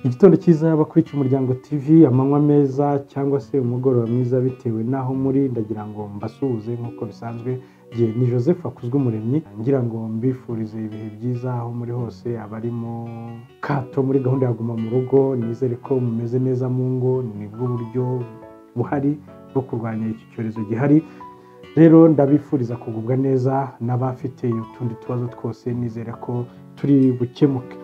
Igitondo cyiza bakurikiye umuryango TV, amanywa meza cyangwa se umugoroba mwiza bitewe n'aho muri, ndagira ngo mbasuhuze nk'uko bisanzwe, jye ni Joseph Akuzwumuremyi, ngira ngo mbifurize ibihe byiza aho muri hose, abari mu kato muri gahunda ya Guma mu rugo, nizere ko mumeze neza mu ngo, nibwo buryo buhari bwo kurwanya iki cyorezo gihari, rero ndabifuriza kugubwa neza n'abafite utundi tubazo twose, nizere ko turi bukemuke.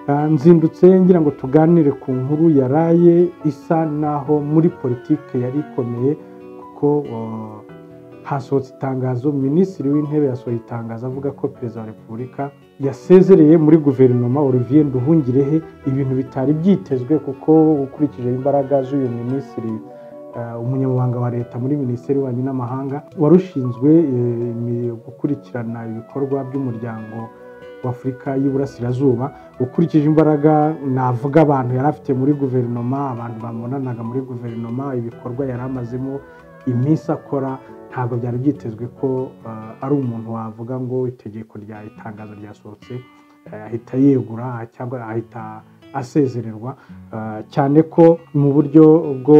Ah, nzindutse ngira ngo tuganire ku nkuru yaraye isa naho muri politiki yari ikomeye kuko oh, hasohotse itangazo minisitiri w'intebe yasohoye itangazo avuga ko perezida wa repubulika yasezereye muri guverinoma olivier nduhungirehe ibintu bitari byitezwe kuko ukurikije imbaraga z'uyu minisitiri eh, umunyamabanga wa leta muri minisiteri y'ububanyi n'amahanga wari ushinzwe eh, imi- gukurikirana ibikorwa by'umuryango w'afurika y'iburasirazuba ukurikije imbaraga navuga abantu yari afite muri guverinoma abantu bamunanaga muri guverinoma ibikorwa yari amazemo iminsi akora ntabwo byari byitezwe ko ah, ari umuntu wavuga ngo itegeko rya itangazo ryasohotse eh, ahita yegura cyangwa ahita asezererwa ah, cyane ko mu buryo bwo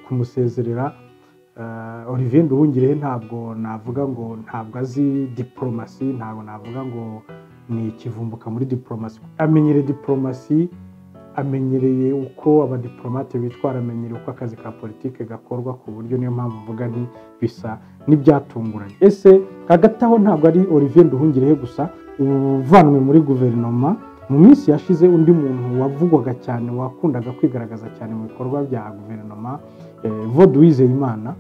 kumusezerera eh, Olivier Nduhungirehe ntabwo navuga ngo ntabwo azi diporomasi ntabwo navuga ngo ni ikivumbuka muri diporomasi amenyereye diporomasi amenyereye uko abadiporomate bitwara amenyereye uko akazi ka politike gakorwa ku buryo niyo mpamvu mvuga nti bisa n'ibyatunguranye ese hagati aho ntabwo ari Olivier Nduhungirehe gusa uvanwe muri guverinoma mu minsi yashize undi muntu wavugwaga cyane wakundaga kwigaragaza cyane mu bikorwa bya guverinoma eh, Evode Uwizeyimana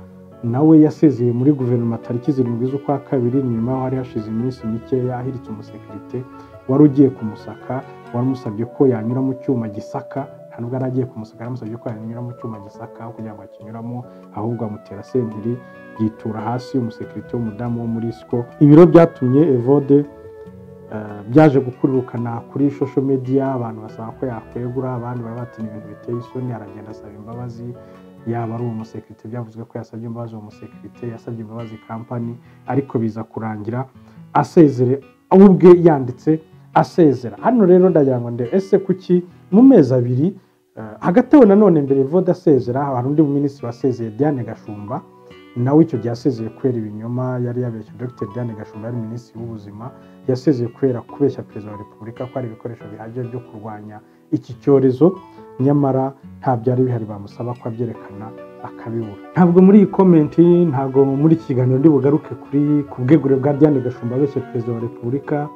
nawe yasezeye muri guverinoma tariki zirindwi z'ukwa kabiri nyuma y'aho hari hashize iminsi mikeya ahiritse umusekirite wari ugiye kumusaka waramusabye ko yanyura mu cyuma gisaka nta nubwo yari agiye kumusaka yaramusabye ko yanyura mu cyuma gisaka kugira ngo akinyuramo ahubwo amutera sentiri yitura hasi umusekirite w'umudamu wo muri siko ibiro byatumye evode eh, byaje gukururukana kuri social media abantu basaba ko yakwegura abandi bari batinya ibintu biteye isoni aragenda asaba imbabazi yaba ari umusekirite byavuzwe ko yasabye imbabazi uwo musekirite yasabye imbabazi kampani ariko biza kurangira asezere we ubwe yanditse asezera hano rero ndagira ngo ndebe ese kuki mu mezi abiri eh, hagati aho nanone mbere voda asezera hari undi minisitiri wasezeye Diane Gashumba nawe icyo gihe asezeye kubera ibinyoma yari yabeshye Dr Diane Gashumba yari minisitiri w'ubuzima yasezeye kubera kubeshya perezida wa repubulika ko hari ibikoresho bihagije byo kurwanya iki cyorezo nyamara nta byari bihari bamusaba ko abyerekana akabibura ntabwo muri iyi komenti ntabwo muri iki kiganiro ndi bugaruke kuri ku bwegure bwa Diane Gashumba abeshya perezida wa repubulika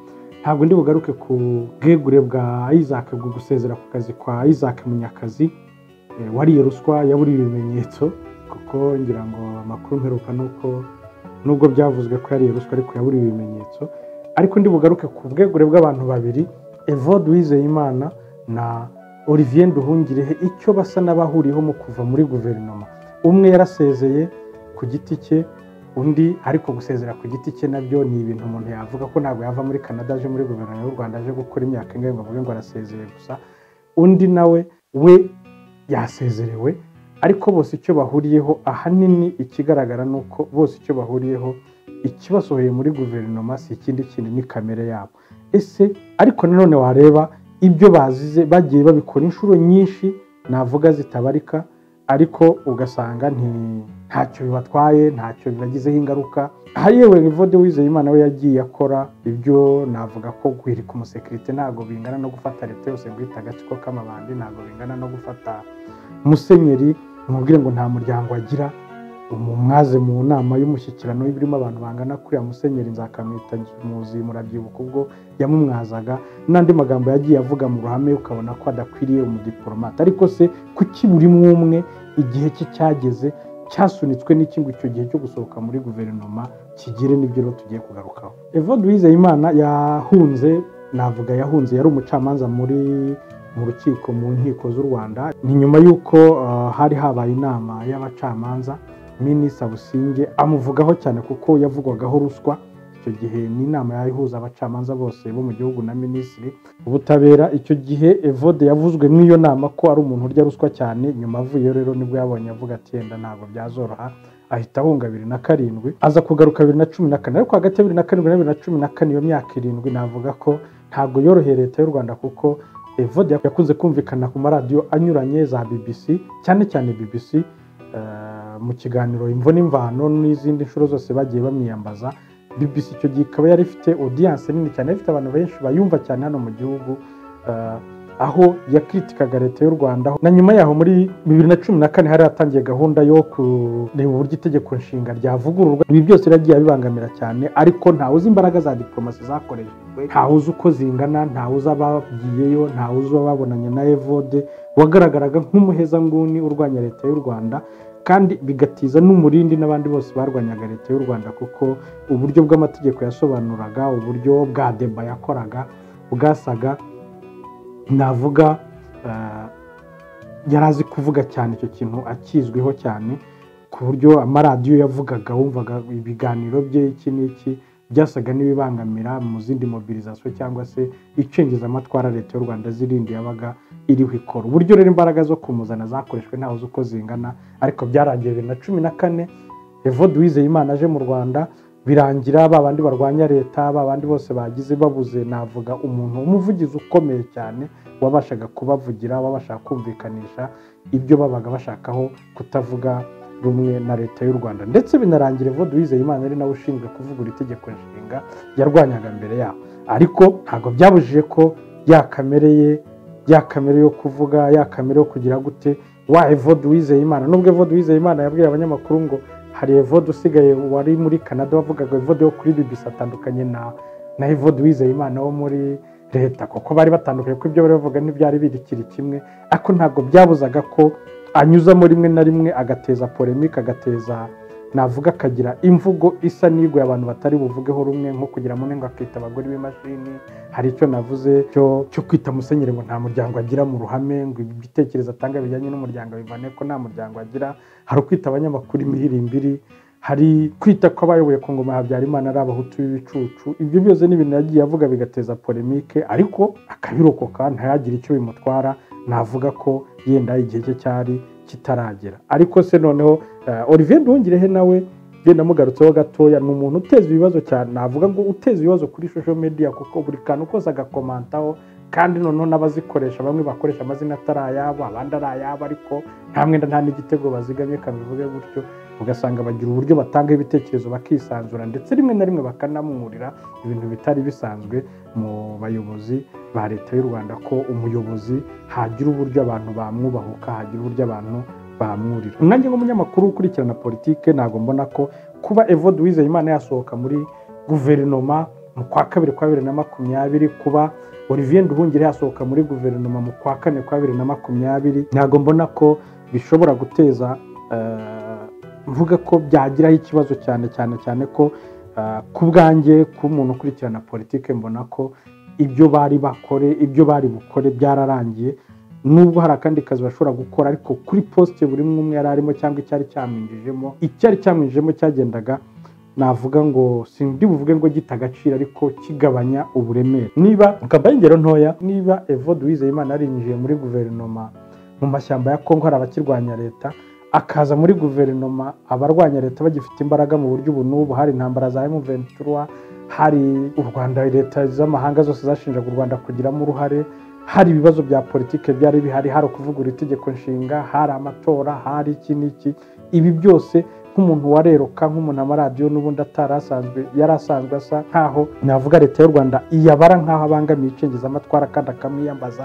ntabwo ndi bugaruke ku bwegure bwa Isaac bwo gusezera ku kazi kwa Isaac Munyakazi Eh, wariye ruswa yaburiye ibimenyetso kuko ngira ngo amakuru mperuka ni uko nubwo byavuzwe ko yariye ruswa ariko yaburiye ibimenyetso ariko ndi bugaruke ku bwegure bw'abantu babiri evode wizeyimana na olivier nduhungirehe icyo basa n'abahuriyeho mu kuva muri guverinoma umwe yarasezeye ku giti cye undi ariko gusezera ku giti cye nabyo ni ibintu umuntu yavuga ko ntabwo yava muri canada aje muri guverinoma y'u rwanda aje gukora imyaka ingahe ngo avuge ngo arasezeye gusa undi nawe we yasezerewe ariko bose icyo bahuriyeho ahanini ikigaragara ni uko bose icyo bahuriyeho ikibasohoye muri guverinoma si ikindi kintu ni kamere yabo ese ariko nanone wareba ibyo bazize bagiye babikora inshuro nyinshi navuga zitabarika ariko ugasanga nti- ntacyo bibatwaye ntacyo bibagizeho ingaruka aha yewe Evode Uwizeyimana we yagiye akora ibyo navuga ko guhirika umusekirite ntabwo bingana no gufata leta yose ngo ihite agatsiko k'amabandi ntabwo bingana no gufata musenyeri mubwire ngo nta muryango agira umumwaze mu nama y'umushyikirano y'ibirimo abantu bangana kuriya musenyeri nzakamwita muzi murabyibuka ubwo yamumwazaga n'andi magambo yagiye avuga mu ruhame ukabona ko adakwiriye umudipolomate ariko se kuki buri umwe umwe igihe cye cyageze cyasunitswe n'iki ngo icyo gihe cyo gusohoka muri guverinoma kigire n'ibyo rero tugiye kugarukaho evode wizeyimana yahunze navuga yahunze yari umucamanza muri mu rukiko mu nkiko z'u rwanda ni nyuma y'uko ah, hari habaye inama y'abacamanza minisa businge amuvugaho cyane kuko yavugwagaho ruswa icyo gihe ni inama yari ihuza abacamanza bose bo mu gihugu na minisitiri ubutabera icyo gihe evode yavuzwe muri iyo nama ko ari umuntu urya ruswa cyane nyuma avuye rero nibwo yabonye avuga ati yenda ntabwo byazoroha ahita ahunga bibiri na karindwi aza kugaruka bibiri na cumi na kane ariko hagati ya bibiri na karindwi na bibiri na cumi na kane iyo myaka irindwi navuga ko ntabwo yoroheye leta y'u rwanda kuko evode yakunze kumvikana ku maradiyo anyuranye za bbc cyane cyane bbc mu kiganiro imvo n'imvano n'izindi nshuro zose bagiye bamwiyambaza bbc icyo gihe ikaba yari ifite odiyanse nini cyane ifite abantu benshi bayumva cyane hano mu gihugu aho yakritikaga leta y'u rwanda na nyuma yaho muri bibiri na cumi na kane hari hatangiye gahunda yo kureba uburyo itegeko nshinga ryavugururwa ibi byose biragiye bibangamira cyane ariko ntawe uzi imbaraga za diporomasi zakoreshejwe ntawe uzi uko zingana ntawe uzi abagiyeyo ntawe uzi babonanye na evode wagaragaraga nk'umuhezanguni urwanya leta y'u rwanda kandi bigatiza n'umurindi n'abandi bose barwanyaga leta y'u rwanda kuko uburyo bw'amategeko yasobanuraga uburyo bwa deba yakoraga bwasaga navuga yari azi kuvuga cyane icyo kintu akizwiho cyane ku buryo amaradiyo yavugaga wumvaga ibiganiro bye iki n'iki byasaga n'ibibangamira mu zindi mobilizasiyo cyangwa se icengezamatwara leta y'u rwanda zirindi yabaga iriho ikora uburyo rero imbaraga zo kumuzana zakoreshwe ntawe uzi uko zingana ariko byarangiye bibiri na cumi na kane evode wizeyimana aje mu rwanda birangira ba bandi barwanya leta ba bandi bose bagize babuze navuga umuntu umuvugizi ukomeye cyane wabashaga kubavugira wabashaga kumvikanisha ibyo babaga bashakaho kutavuga rumwe na leta y'u rwanda ndetse binarangira evode wizeyimana ari nawe ushinzwe kuvugura itegeko nshinga yarwanyaga mbere yaho ariko ntabwo byabujije ko ya kamere ye ya kamere yo kuvuga ya kamere yo kugira gute wa evode wizeyimana nubwo evode wizeyimana yabwiye abanyamakuru ngo hari evode usigaye wari muri canada wavugaga evode yo kuri bbc atandukanye na na evode wizeyimana wo muri leta kuko bari batandukanye ko ibyo bari bavuga ntibyari birikiri kimwe ariko ntabwo byabuzaga ko anyuzamo rimwe na rimwe agateza polemike agateza navuga akagira imvugo isa n'iguye abantu batari buvugeho rumwe nko kugira ngo akita abagore b'imashini hari icyo navuze cyo kwita musenyeri ngo nta muryango agira mu ruhame ngo ibitekerezo atanga bijyanye n'umuryango bivane ko nta muryango agira hari ukwita abanyamakuru imihirimbiri hari kwita ko abayoboye ku ngoma habyarimana ari abahutu b'ibicucu ibyo byose ni ibintu yagiye avuga bigateza polemike ariko akabirokoka ntayagire icyo bimutwara navuga ko yenda igihe cye cyari kitaragera ariko se noneho olivier nduhungirehe nawe genda amugarutseho gatoya ni umuntu uteza ibibazo cyane navuga ngo uteza ibibazo kuri social media kuko buri kantu kose agakomantaho kandi noneho n'abazikoresha bamwe bakoresha amazina atari ayabo abandi ari ayabo ariko nta mwenda nta n'igitego bazigamye kabivuge gutyo ugasanga bagira uburyo batanga ibitekerezo bakisanzura ndetse rimwe na rimwe bakanamwurira ibintu bitari bisanzwe mu bayobozi ba leta y'u rwanda ko umuyobozi hagira uburyo abantu bamwubahuka hagira uburyo abantu bamwurira umwanya w'umunyamakuru ukurikirana politike ntabwo mbona ko kuba evode wizeyimana yasohoka muri guverinoma mu kwa kabiri kwa bibiri na makumyabiri kuba olivier nduhungire yasohoka muri guverinoma mu kwa kane kwa bibiri na makumyabiri ntabwo mbona ko bishobora guteza mvuga ko byagiraho ikibazo cyane cyane cyane ko ku bwanjye ku muntu ukurikirana politike mbona ko ibyo bari bakore ibyo bari bukore byararangiye nubwo hari akandi kazi bashobora gukora ariko kuri posite buri umwe umwe yari arimo cyangwa icyari cyamwinjijemo icyari cyamwinjijemo cyagendaga navuga ngo sindi buvuge ngo gita agaciro ariko kigabanya uburemere niba ukaba ingero ntoya niba evode wizeyimana yarinjiye muri guverinoma mu mashyamba ya kongo hari abakirwanya leta akaza muri guverinoma abarwanya leta bagifite imbaraga mu buryo ubu n'ubu hari intambara za emuventura hari u rwanda leta z'amahanga zose zashinjaga u rwanda kugiramo uruhare hari ibibazo bya politiki byari bihari hari ukuvugura itegeko nshinga hari amatora hari iki n'iki ibi byose nk'umuntu wareruka nk'umuntu amaradiyo n'ubundi atari asanzwe yari asanzwe asa nkaho navuga leta y'u rwanda iyabara nkaho abangamiye icengezamatwara kandi akamwiyambaza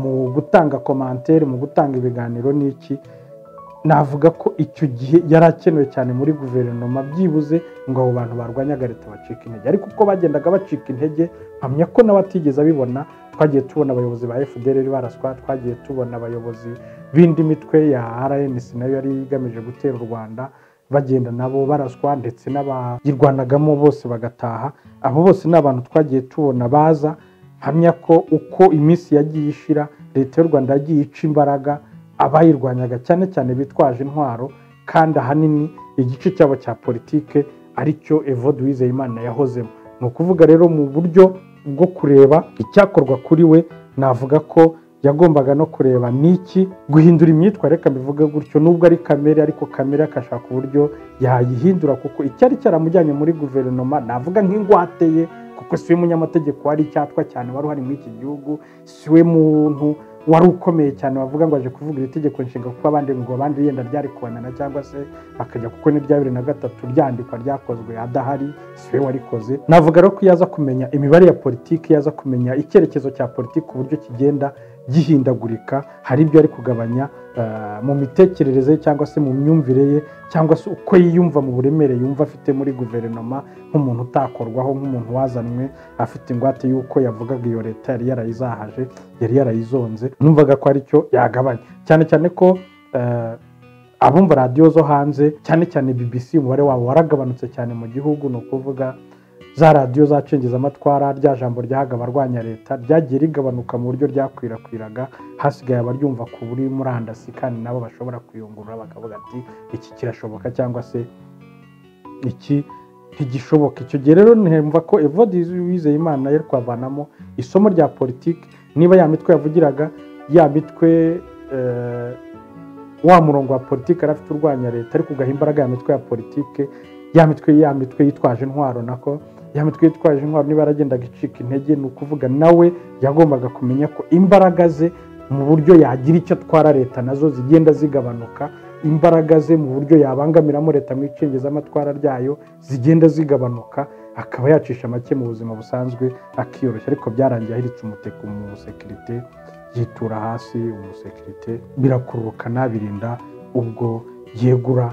mu gutanga komantere mu gutanga ibiganiro n'iki navuga ko icyo gihe yari akenewe cyane muri guverinoma byibuze ngo abo bantu barwanyaga leta bacika intege ariko uko bagendaga bacika intege mpamya ko nawe atigeze abibona twagiye tubona abayobozi ba fdr baraswa twagiye tubona abayobozi b'indi mitwe ya rns nayo yari igamije gutera u rwanda bagenda nabo baraswa ndetse n'abayirwanagamo bose bagataha abo bose ni abantu twagiye tubona baza mpamya ko uko iminsi yagiye ishira leta y'u rwanda yagiye ica imbaraga abayirwanyaga cyane cyane bitwaje intwaro kandi ahanini igice cyabo cya politike aricyo evode wizeyimana yahozemo ni ukuvuga rero mu buryo bwo kureba icyakorwa kuri we navuga ko yagombaga no kureba n'iki guhindura imyitwarire reka bivuga gutyo nubwo ari kamere ariko kamere akashaka uburyo yayihindura kuko icyari cyaramujyanye muri guverinoma navuga nk'ingwate ye kuko si we munyamategeko wari icyatwa cyane wari uhari muri iki gihugu si we muntu wari ukomeye cyane wavuga ngo aje kuvuga iri tegeko nshinga kuko abandi ngo abandi yenda ryari kubonana cyangwa se bakajya kuko n'irya bibiri na gatatu ryandikwa ryakozwe adahari si we warikoze navuga rero ko iyo aza kumenya imibare ya politiki iyo aza kumenya icyerekezo cya politiki uburyo kigenda gihindagurika hari ibyo ari kugabanya mu mitekerereze ye cyangwa se mu myumvire ye cyangwa se uko yiyumva mu buremere yumva afite muri guverinoma nk'umuntu utakorwaho nk'umuntu wazanywe afite ingwate y'uko yavugaga iyo leta yari yarayizahaje yari yarayizonze numvaga ko aricyo yagabanya cyane cyane ko abumva radiyo zo hanze cyane cyane bbc umubare wabo waragabanutse cyane mu gihugu ni ukuvuga za radiyo zacengeza amatwara rya jambo ryahaga abarwanya leta ryagiye rigabanuka mu buryo ryakwirakwiraga hasigaye abaryumva ku buri murandasi kandi nabo bashobora kuyungurura bakavuga ati iki kirashoboka cyangwa se iki ntigishoboka icyo gihe rero ntemva ko evodizi wizeye imana yari kwavanamo isomo rya politiki niba ya mitwe yavugiraga ya mitwe wa murongo wa politiki yari afite urwanya leta ariko ugaha imbaraga ya mitwe ya politiki ya mitwe ya mitwe yitwaje intwaro nako ya mitwe yitwaje intwaro niba yaragendaga icika intege ni ukuvuga nawe yagombaga kumenya ko imbaraga ze mu buryo yagira icyo atwara leta nazo zigenda zigabanuka imbaraga ze mu buryo yabangamiramo leta mu icengezamatwara ryayo zigenda zigabanuka akaba yacisha make mu buzima busanzwe akiyoroshya ariko byarangiye ahiritse umuteko mu musekirite yitura hasi umusekirite birakururukana birinda ubwo yegura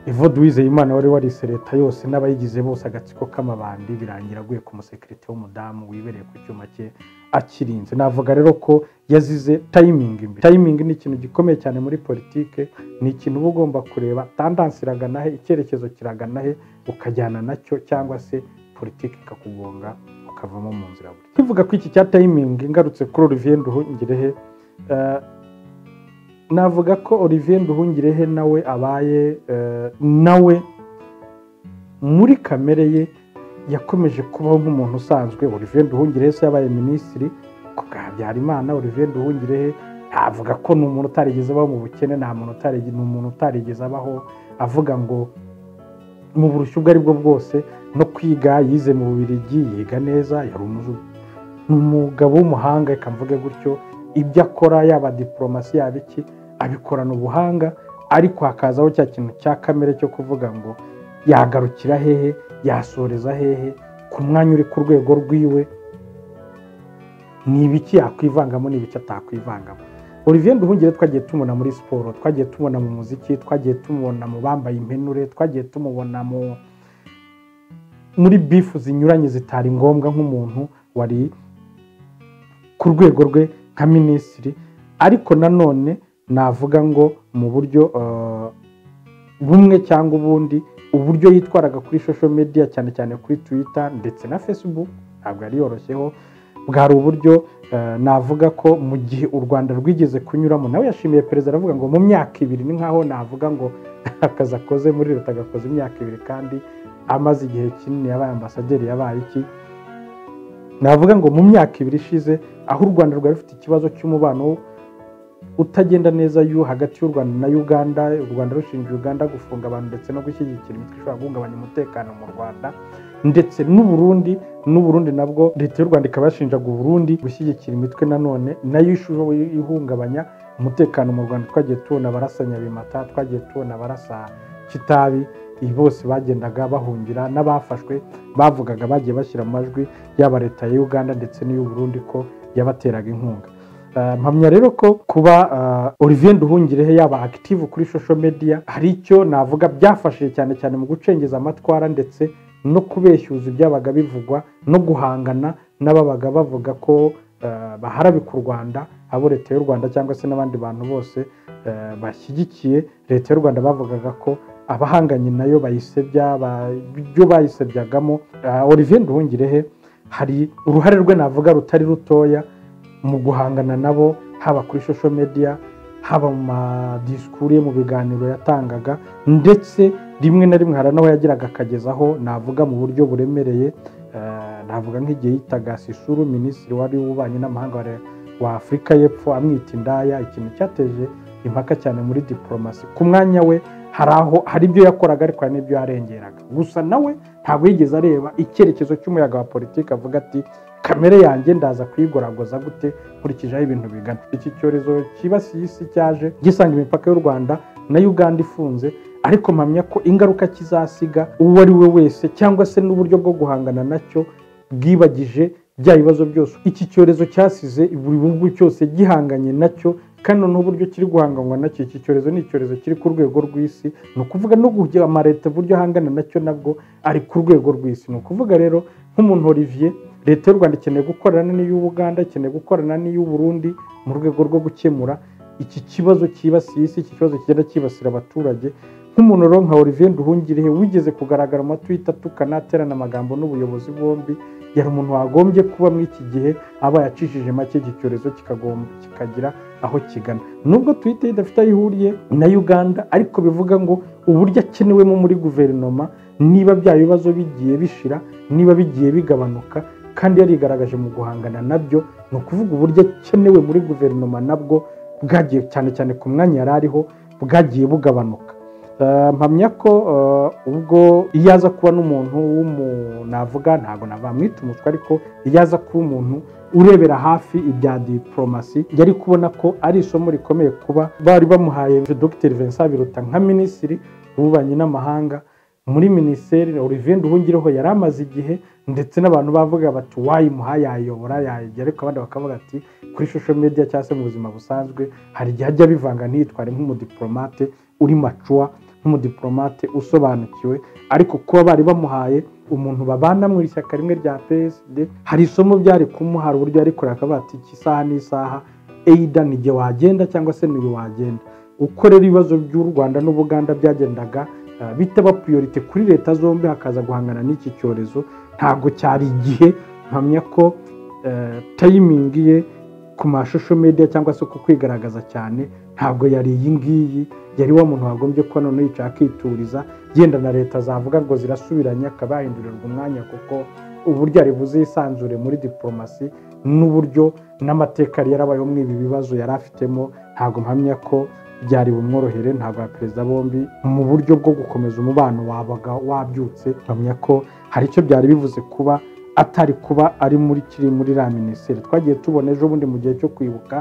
evode wizeye imana wari warise leta yose n'abayigize bose agatsiko k'amabandi birangira aguye ku musekirite w'umudamu wibereye ku cyuma cye akirinze navuga rero ko yazize tayimingi imbere tayimingi ni ikintu gikomeye cyane muri politike ni ikintu uba ugomba kureba tandansi iragana he icyerekezo kiragana he ukajyana nacyo cyangwa se politiki ikakugonga ukavamo mu nzira buri tuvuga ko iki cya tayimingi ngarutse kuri olivier nduhungirehe navuga ko olivier nduhungirehe nawe abaye nawe muri kamere ye yakomeje kubaho nk'umuntu usanzwe olivier nduhungirehe se yabaye minisitiri ku bwa habyarimana olivier nduhungirehe ntavuga ko ni umuntu utarigeze abaho mu bukene nta muntu ni umuntu utarigeze abaho avuga ngo mu burushyu ubwo ari bwo bwose no kwiga yize mu bubirigi yiga neza yari umugabo w'umuhanga reka mvuge gutyo ibyo akora yaba diporomasi yaba iki abikorana ubuhanga ariko hakazaho cya kintu cya kamere cyo kuvuga ngo yagarukira hehe yasoreza hehe ku mwanya uri ku rwego rwiwe ni ibiki yakwivangamo ni ibiki atakwivangamo olivier nduhungire twagiye tumubona muri siporo twagiye tumubona mu muziki twagiye tumubona mu bambaye impenure twagiye tumubona muri bifu zinyuranye zitari ngombwa nk'umuntu wari ku rwego rwe nka minisitiri ariko nanone navuga ngo mu buryo bumwe cyangwa ubundi uburyo yitwaraga kuri shosho mediya cyane cyane kuri twita ndetse na fesibuku ntabwo yari yoroshyeho bwari uburyo navuga ko mu gihe u rwanda rwigeze kunyuramo nawe yashimiye perezida aravuga ngo mu myaka ibiri ni nkaho navuga ngo akazi akoze muri leta agakoze imyaka ibiri kandi amaze igihe kinini yabaye ambasaderi yabaye iki navuga ngo mu myaka ibiri ishize aho u rwanda rwari rufite ikibazo cy'umubano utagenda neza hagati y'u rwanda na uganda u rwanda rushinja uganda gufunga abantu ndetse no gushyigikira imitwe ishobora guhungabanya umutekano mu rwanda ndetse n'uburundi n'uburundi nabwo leta y'u rwanda ikaba yashinjaga uburundi gushyigikira imitwe nanone nayo ishoboye ihungabanya umutekano mu rwanda twagiye tubona abarasanya bimata twagiye tubona abarasa kitabi bose bagendaga bahungira n'abafashwe bavugaga bagiye bashyira mu majwi yaba leta ya uganda ndetse n'iy'uburundi ko yabateraga inkunga mpamya rero ko kuba olivier nduhungirehe yaba active kuri shosho mediya hari icyo navuga byafashije cyane cyane mu gucengeza amatwara ndetse no kubeshyuza ibyabaga bivugwa no guhangana n'ababaga bavuga ko baharabika u rwanda abo leta y'u rwanda cyangwa se n'abandi bantu bose bashyigikiye leta y'u rwanda bavugaga ko abahanganye nayo bayisebya ibyo bayisebyagamo olivier nduhungirehe hari uruhare rwe navuga rutari rutoya mu guhangana nabo haba kuri shosho mediya haba mu madisikuru ye mu biganiro yatangaga ndetse rimwe na rimwe hari n'aho yagiraga akagezaho navuga mu buryo buremereye navuga nk'igihe yitaga sisuru minisitiri wari w'ububanyi n'amahanga wa afurika y'epfo amwita indaya ikintu cyateje impaka cyane muri diporomasi ku mwanya we hari aho hari ibyo yakoraga ariko hari n'ibyo yarengeraga gusa nawe ntabwo yigeze areba icyerekezo cy'umuyaga wa politiki avuga ati kamere yanjye ndaza kuyigoragoza gute nkurikijeho ibintu bigana iki cyorezo kibasiye isi cyaje gisanga imipaka y'u rwanda na uganda ifunze ariko mpamya ko ingaruka kizasiga uwo ari we wese cyangwa se n'uburyo bwo guhangana nacyo bwibagije bya bibazo byose iki cyorezo cyasize buri bihugu cyose gihanganye nacyo kandi noneho uburyo kiri guhanganwa nacyo iki cyorezo ni icyorezo kiri ku rwego rw'isi ni ukuvuga no guhugura amaleta uburyo ahangana nacyo nabwo ari ku rwego rw'isi ni ukuvuga rero nk'umuntu Olivier leta y'u rwanda ikeneye gukorana n'iy'ubuganda ikeneye gukorana n'iy'uburundi mu rwego rwo gukemura iki kibazo cyibasiye isi iki kibazo kigenda cyibasira abaturage nk'umuntu rero nka Olivier Nduhungirehe wigeze kugaragara mu matwita atukana aterana amagambo n'ubuyobozi bombi yari umuntu wagombye kuba muri iki gihe aba yacishije make iki cyorezo kikagira aho kigana nubwo twite idafite aho ihuriye na uganda ariko bivuga ngo uburyo akenewemo muri guverinoma niba bya bibazo bigiye bishira niba bigiye bigabanuka kandi yarigaragaje mu guhangana nabyo ni ukuvuga uburyo akenewe muri guverinoma nabwo bwagiye cyane cyane ku mwanya yari ariho bwagiye bugabanuka mpamya ko ubwo iyo aza kuba n'umuntu w'umunavuga ntabwo nabamwita umutwe ariko iyo aza kuba umuntu urebera hafi ibya diporomasi yari kubona ko ari isomo rikomeye kuba bari bamuhaye dr vincent biruta nka minisitiri w'ububanyi n'amahanga muri minisiteri olivier nduhungireho yari amaze igihe ndetse n'abantu bavuga bati wayimuhaye yayiyobora yayijya ariko abandi bakavuga ati kuri shusho media cyangwa se mu buzima busanzwe hari igihe ajya bivanga ntiyitware nk'umudipolomate uri macuwa nk'umudipolomate usobanukiwe ariko kuba bari bamuhaye umuntu babana mu ishyaka rimwe rya psd hari isomo byari kumuha uburyo yari kureba akavuga ati iki isaha n'isaha eyida ni igihe wagenda cyangwa se n'iyo wagenda uko rero ibibazo by'u rwanda n'ubuganda byagendaga bitaba priorite kuri leta zombi hakaza guhangana n'iki cyorezo ntabwo cyari igihe mpamya ko tayimingi ye ku mashusho media cyangwa se ku kwigaragaza cyane ntabwo yari iyi ngiyi yari wa muntu wagombye ko noneho yicara akituriza yenda na leta zavuga ngo zirasubiranya akaba yahindurirwa umwanya kuko uburyo yari buze yisanzure muri diporomasi n'uburyo n'amateka yari yarabayeho muri ibi bibazo yari afitemo ntabwo mpamya ko byari bumworohere ntabwo ya perezida bombi mu buryo bwo gukomeza umubano wabaga wabyutse mpamya ko hari icyo byari bivuze kuba atari kuba ari muri kiri muri ra minisiteri twagiye tubona ejo bundi mu gihe cyo kwibuka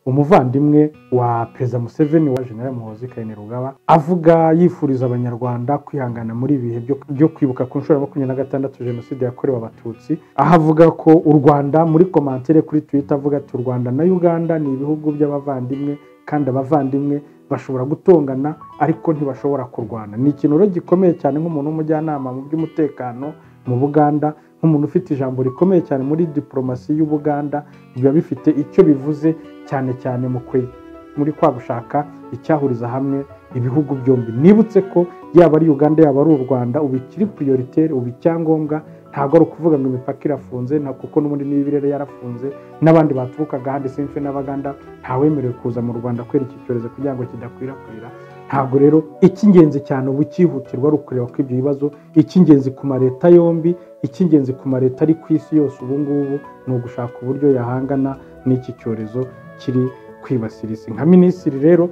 umuvandimwe wa perezida museveni wa general muhozi kayine rugaba avuga yifuriza abanyarwanda kwihangana muri ibi bihe byo kwibuka ku nshuro ya makumyabiri na gatandatu jenoside yakorewe abatutsi aho avuga ko u rwanda muri komantere kuri twita avuga ati u rwanda na uganda ni ibihugu by'abavandimwe kandi abavandimwe bashobora gutongana ariko ntibashobora kurwana ni ikintu rero gikomeye cyane nk'umuntu w'umujyanama mu by'umutekano mu buganda nk'umuntu ufite ijambo rikomeye cyane muri diporomasi y'ubuganda biba bifite icyo bivuze cyane cyane mu kwe muri kwa gushaka icyahuriza hamwe ibihugu byombi nibutse ko yaba ari uganda yaba ari u rwanda ubu ikiri piriyoriteri ubu icyangombwa ntabwo ari ukuvuga ngo imipaka irafunze kuko n'ubundi n'ibirere yarafunze n'abandi baturukaga ahandi simfe n'abaganda ntawemerewe kuza mu rwanda kubera iki cyorezo kugira ngo kidakwirakwira ntabwo rero icy'ingenzi cyane ubu cyihutirwa ari ukureba ko ibyo bibazo icy'ingenzi ku maleta yombi icy'ingenzi ku maleta ari ku isi yose ubu ngubu ni ugushaka uburyo yahangana n'iki cyorezo kiri kwibasira isi nka minisitiri rero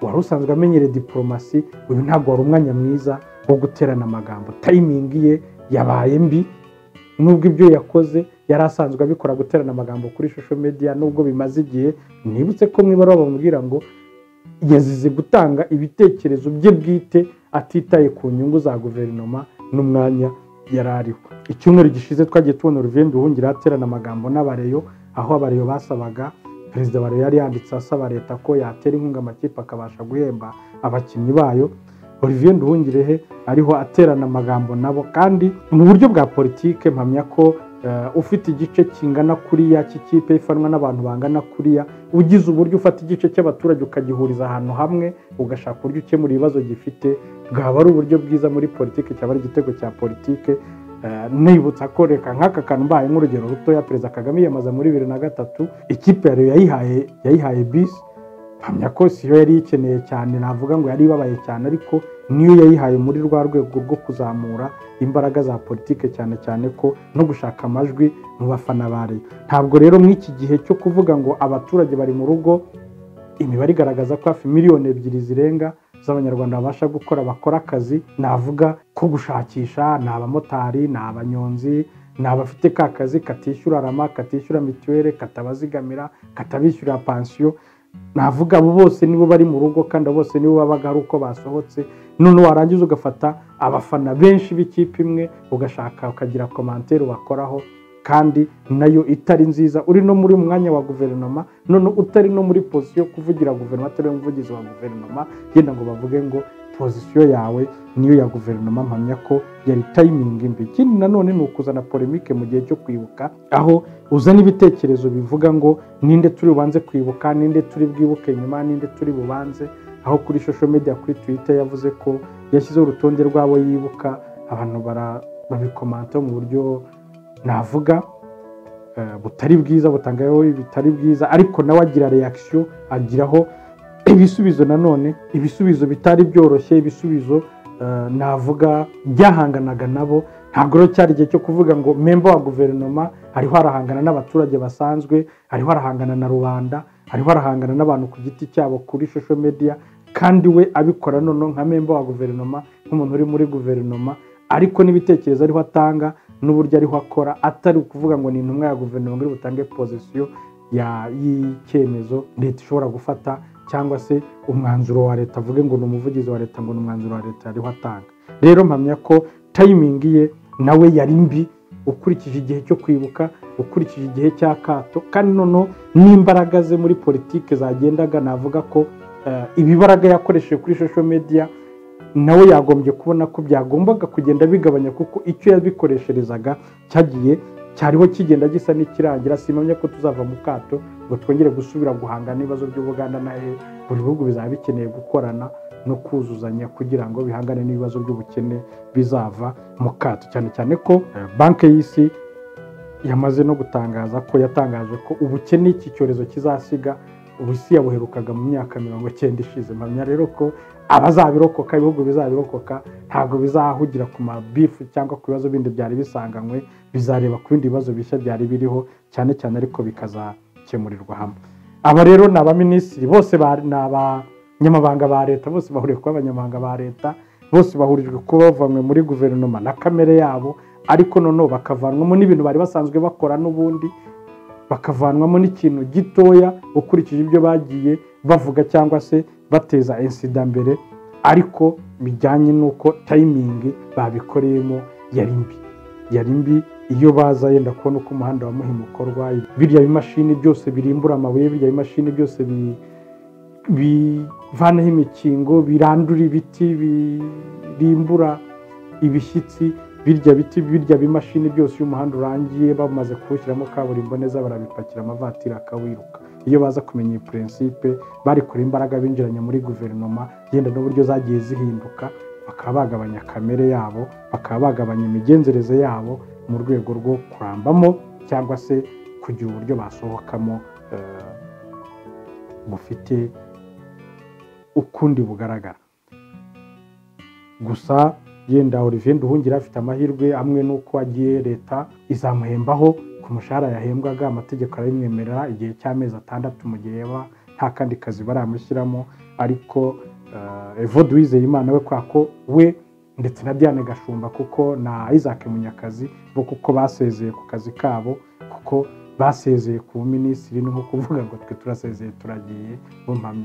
wari usanzwe amenyereye diporomasi uyu ntabwo wari umwanya mwiza wo guterana amagambo tayimingi ye yabaye mbi nubwo ibyo yakoze yari asanzwe abikora guterana amagambo kuri shusho media nubwo bimaze igihe nibutse ko mwibara bamubwira ngo yazize gutanga ibitekerezo bye bwite atitaye ku nyungu za guverinoma n'umwanya yari ariho icyumweru gishize twagiye tubona uruvendo duhungira aterana amagambo n'abareyo aho abareyo basabaga perezida wa yari yanditse asaba leta ko yatera inkunga amakipe akabasha guhemba abakinnyi bayo olivier nduhungirehe ariho aterana amagambo nabo kandi mu buryo bwa politike mpamya ko ufite igice kingana kuriya cy'ikipe ifanwa n'abantu bangana kuriya ugize uburyo ufata igice cy'abaturage ukagihuriza ahantu hamwe ugashaka uburyo ukemura ibibazo gifite bwaba ari uburyo bwiza muri politiki cyaba ari igitego cya politiki nibutsa ko reka nk'aka kantu mbaye nk'urugero rutoya perezida kagame yiyamaza muri bibiri na gatatu ikipe yayihaye yayihaye bisi mpamya ko siyo yari ikeneye cyane navuga ngo yari ibabaye cyane ariko niyo yayihaye muri rwa rwego rwo kuzamura imbaraga za politike cyane cyane ko no gushaka amajwi mu bafana bare ntabwo rero mw'iki gihe cyo kuvuga ngo abaturage bari mu rugo imibare igaragaza ko hafi miliyoni ebyiri zirenga z'abanyarwanda babasha gukora bakora akazi navuga ko gushakisha ni abamotari ni abanyonzi ni abafite ka kazi katishyura rama katishyura mituweli katabazigamira katabishyura pansiyo navuga abo bose nibo bari mu rugo kandi abo bose nibo babaga ari uko basohotse none warangiza ugafata abafana benshi b'ikipe imwe ugashaka ukagira komantere wakoraho kandi nayo itari nziza uri no muri mwanya wa guverinoma none utari no muri pozisiyo yo kuvugira guverinoma atari umuvugizi wa guverinoma yenda ngo bavuge ngo pozisiyo yawe niyo ya guverinoma mpamya ko yari tayimingi mbi ikindi nanone ni ukuzana polemike mu gihe cyo kwibuka aho uzana ibitekerezo bivuga ngo ninde turi bubanze kwibuka ninde turi bwibuke nyuma ninde turi bubanze aho kuri shosho media kuri twitter yavuze ko yashyizeho urutonde rw'abo yibuka abantu babikomanta mu buryo navuga butari bwiza butangayeho bitari bwiza ariko nawe agira reakisiyo agiraho ibisubizo nanone ibisubizo bitari byoroshye ibisubizo navuga byahanganaga nabo ntabwo rero cyari igihe cyo kuvuga ngo memba wa guverinoma hariho arahangana n'abaturage basanzwe hariho arahangana na rubanda hariho arahangana n'abantu ku giti cyabo kuri shosho media kandi we abikora noneho nka memba wa guverinoma nk'umuntu uri muri guverinoma ariko n'ibitekerezo ariho atanga n'uburyo ariho akora atari ukuvuga ngo ni intumwa ya guverinoma iri butange pozisiyo y'icyemezo leta ishobora gufata cyangwa se umwanzuro wa leta avuge ngo ni umuvugizi wa leta ngo ni umwanzuro wa leta ariho atanga rero mpamya ko tayimingi ye nawe yari mbi ukurikije igihe cyo kwibuka ukurikije igihe cy'akato kandi noneho n'imbaraga ze muri politiki zagendaga navuga ko ibibaraga yakoresheje kuri shosho media nawe yagombye kubona ko byagombaga kugenda bigabanya kuko icyo yabikoresherezaga cyagiye cyariho kigenda gisa n'ikirangira simamya ko tuzava mu kato ngo twongere gusubira guhangana n'ibibazo by'ubuganda na he buri bihugu bizaba bikeneye gukorana no kuzuzanya kugira ngo bihangane n'ibibazo by'ubukene bizava mu kato cyane cyane ko banki y'isi yamaze no gutangaza ko yatangaje ko ubukene iki cyorezo kizasiga ubusi yabuherukaga mu myaka mirongo icyenda ishize mpamya rero ko abazabirokoka ibihugu bizabirokoka ntabwo bizahugira ku mabifu cyangwa ku bibazo bindi byari bisanganywe bizareba ku bindi bibazo bishya byari biriho cyane cyane ariko bikazakemurirwa hamwe aba rero ni abaminisitiri bose ni abanyamabanga ba leta bose bahuriye kuba abanyamabanga ba leta bose bahurijwe kuba bavanywe muri guverinoma na kamere yabo ariko noneho bakavanwamo n'ibintu bari basanzwe bakora n'ubundi bakavanwamo n'ikintu gitoya ukurikije ibyo bagiye bavuga cyangwa se bateza insida mbere ariko bijyanye n'uko tayimingi babikoreyemo yari mbi yari mbi iyo baza yenda kubona uko umuhanda wa muhimu ukorwa birya bimashini byose birimbura amabuye birya bimashini byose bivanaho imikingo birandura ibiti birimbura ibishyitsi birya biti birya bimashini byose iyo umuhanda urangiye bamaze kuwushyiramo kaburimbo neza barabipakira amavatiri akawiruka iyo baza kumenya iyi purinsipe bari kure imbaraga binjiranye muri guverinoma yenda n'uburyo zagiye zihinduka bakaba bagabanya kamere yabo bakaba bagabanya imigenzereze yabo mu rwego rwo kurambamo cyangwa se kugira uburyo basohokamo bufite ukundi bugaragara gusa yenda olivier nduhungira afite amahirwe amwe n'uko agiye leta izamuhembaho ku mushahara yahembwaga amategeko arabimwemerera igihe cy'amezi atandatu mu gihe yaba nta kandi kazi baramushyiramo ariko evode wizeye imana we kwa ko we ndetse na diane gashumba kuko na isaac munyakazi bo kuko basezeye ku kazi kabo kuko basezeye ku minisitiri ni nko kuvuga ngo twe turasezeye turagiye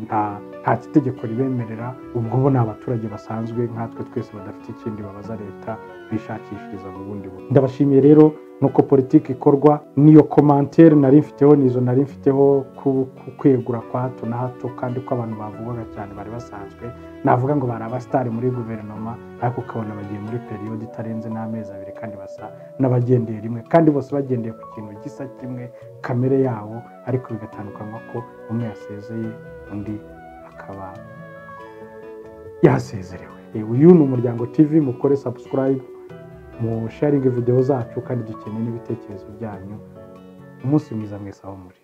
nta kitegeko ribemerera ubwo bo ni abaturage basanzwe nkatwe twese badafite ikindi babaza leta bishakishiriza mu bundi buryo ndabashimiye rero nuko politiki ikorwa n'iyo komantere nari mfiteho nizo nari mfiteho kwegura kwa hato na hato kandi ko abantu bavugaga cyane bari basanzwe navuga ngo bari abasitari muri guverinoma ariko ukabona bagiye muri periyodi itarenze n'amezi abiri kandi basa n'abagendeye rimwe kandi bose bagendeye ku kintu gisa kimwe kamere yabo ariko bigatandukanywa ko umwe yasezeye undi akaba yasezerewe uyu ni umuryango tv mukore sabusikarayibu musharinge videwo zacu kandi dukeneye n'ibitekerezo byanyu umunsi mwiza mwese aho muri